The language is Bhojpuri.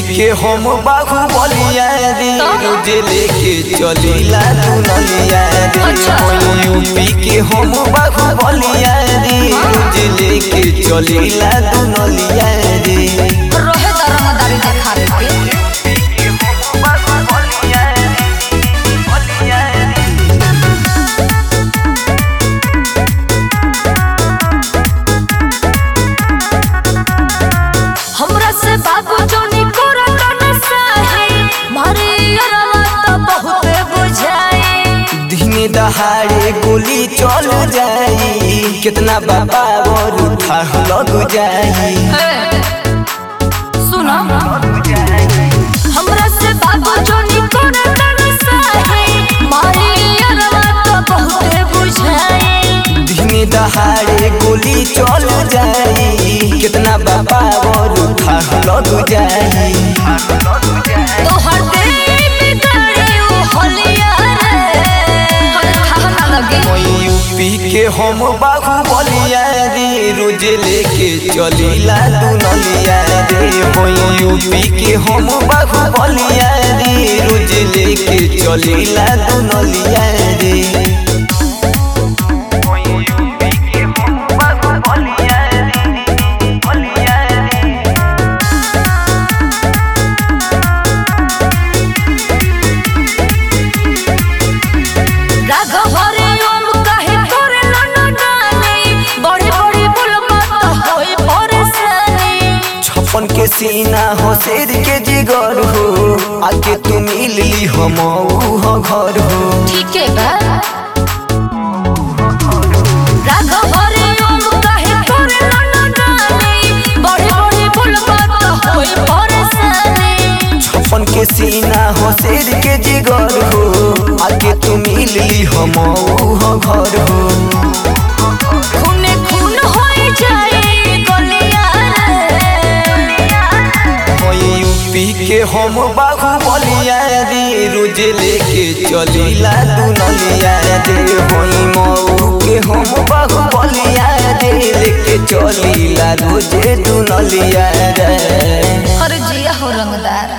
के हम बाहु बलिया रे रोज लेके चलीला तू नलिया रे अच्छा। यूपी के हम बाहु बलिया रे रोज लेके चलीला तू नलिया रे रहे दरमदारी देखावे के हमरा से बाबू जोनी करत न सहे मारे अरवा त बहुते बुझाए दिने दहाड़े गोली चल जाई कितना बाबा और उठा लग जाई सुनो हमरा से बाबू जोनी करत न सहे मारे अरवा त बहुते बुझाए दिने दहाड़े गोली चल जाई कितना बाबा और उठा लग जाई तोहर दिल में गड़े ओ होलिया रे हर खाना लगे यूपी के हम बाहु बलिया रे रोज लेके चलीला तू नलिया रे हो यूपी के हम बाहु बलिया रे रोज लेके चलीला तू नलिया रे राघव हरे ओम कहे तोरे नन डाले बड़े बड़े बुलबा त होई परेशानी छप्पन के सीना हो शेर के जिगर हो आके तू मिल ली हम हो घर हो ठीक है बा राघव हरे ओम कहे तोरे नन डाले बड़े बड़े बुलबा त होई परेशानी छप्पन के सीना हो शेर के जिगर हो आके तू मिल ली हम हो घर हो खूने खून होई जाए गलिया हो यूपी के हम बाहु बलिया रे रोज लेके चलीला तू नलिया रे हो मऊ के हम बाहु बलिया रे लेके चलीला रोज तू नलिया रे अरे जिया हो रंगदार